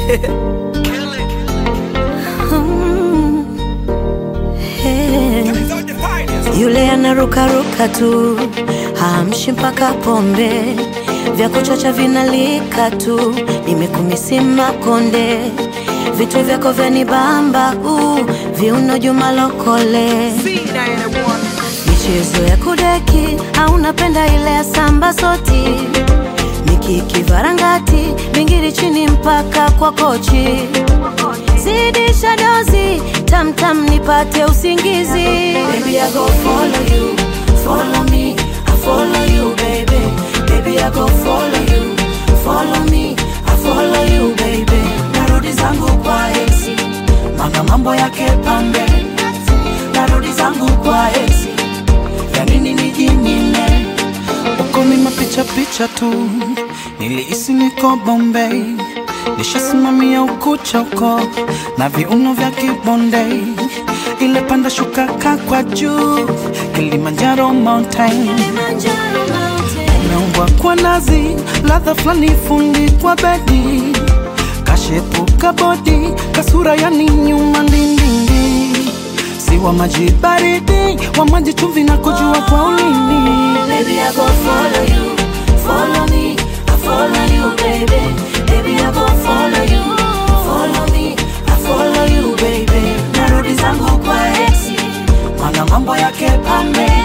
Mm. Hey. Yule anarukaruka tu hamshi mpaka pombe vya kuchacha vinalika tu nimekumisima konde vitu vyako vyanibamba uh, viuno juma lokole michezo ya kudeki au napenda ile ya samba soti mikiki varangati bingiri chini mpaka kwa kochi zidisha dozi tamtam nipate usingizi baby, I go follow you, follow me, I follow you baby baby I go follow you, follow me, I follow you baby narudi zangu kwa eksi mana mambo yake pambe narudi zangu kwa eksi ya nini nijinyime uko ni mapicha picha tu, nilihisi niko Bombay, nishasimamia ukucha uko na viuno vya kibonde, ile panda shuka kaa kwa juu, Kilimanjaro mountain umeumbwa kwa nazi, ladha fulani fundi kwa bedi, kashepu kabodi, kasura yani nyuma ndindindi, si wa maji baridi, wa maji chumvi na kujua kwa ulimi Baby, I go follow you, follow me, I follow you, baby. Baby, I go follow you, follow me, I follow you, baby. Narudi zangu kwa exi, mana mambo yake pambe,